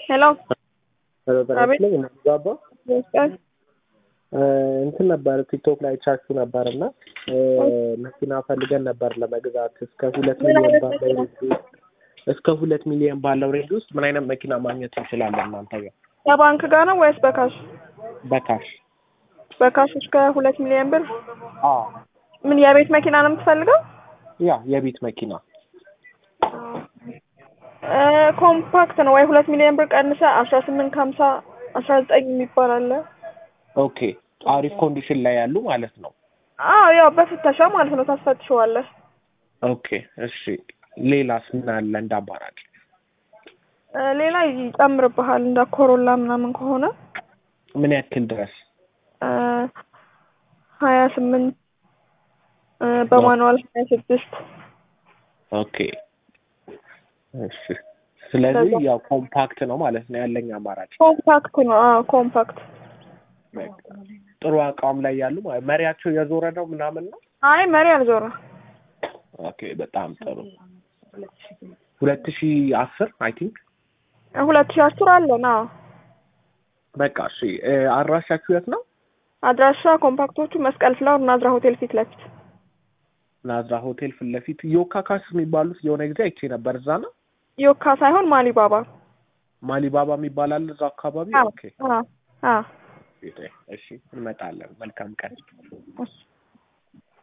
ሄሎ አቤት። ጋባ መስቀል እንትን ነበር ቲክቶክ ላይ ቻችሁ ነበር እና መኪና ፈልገን ነበር ለመግዛት እስከ ሁለት ምን ሚሊዮን አይነት ባለው ሬንጅ ውስጥ እስከ ሁለት ሚሊዮን ባለው ሬንጅ ውስጥ ምን አይነት መኪና ማግኘት እንችላለን እናንተ ጋር ከባንክ ጋር ነው ወይስ በካሽ? በካሽ? በካሽ እስከ ሁለት ሚሊዮን ብር። አዎ ምን የቤት መኪና ነው የምትፈልገው? ያ የቤት መኪና እ ኮምፓክት ነው ወይ ሁለት ሚሊዮን ብር ቀንሰ አስራ ስምንት ከሀምሳ አስራ ዘጠኝ የሚባል አለ። ኦኬ አሪፍ ኮንዲሽን ላይ ያሉ ማለት ነው። አዎ ያው በፍተሻ ማለት ነው ታስፈትሸዋለህ። ኦኬ እሺ ሌላስ ምን አለ እንደ አማራጭ? እ ሌላ ይጨምርብሃል እንደ ኮሮላ ምናምን ከሆነ ምን ያክል ድረስ? እ ሀያ ስምንት እ በማኑዋል ሀያ ስድስት ኦኬ እሺ ስለዚህ ከዛ- ያው ኮምፓክት ነው ማለት ነው ያለኝ አማራጭ። ኮምፓክት ነው። አዎ ኮምፓክት። በቃ ጥሩ አቋም ላይ ያሉ ማለት መሪያቸው የዞረ ነው ምናምን ነው። አይ መሪ አልዞረ ኦኬ በጣም ጥሩ። ሁለት ሺህ አስር አይ ቲንክ ሁለት ሺህ አስር አለን። አዎ በቃ እሺ እ አድራሻችሁ የት ነው? አድራሻ ኮምፓክቶቹ መስቀል ፍላወር ናዝራ ሆቴል ፊት ለፊት ናዝራ ሆቴል ፊት ለፊት ዮካ ካስ የሚባሉት የሆነ ጊዜ አይቼ ነበር። እዛ ነው ዮካ ሳይሆን ማሊባባ። ማሊባባ የሚባል አለ እዛ አካባቢ። አዎ ኦኬ አዎ አዎ እሺ እንመጣለን። መልካም ቀን። እሺ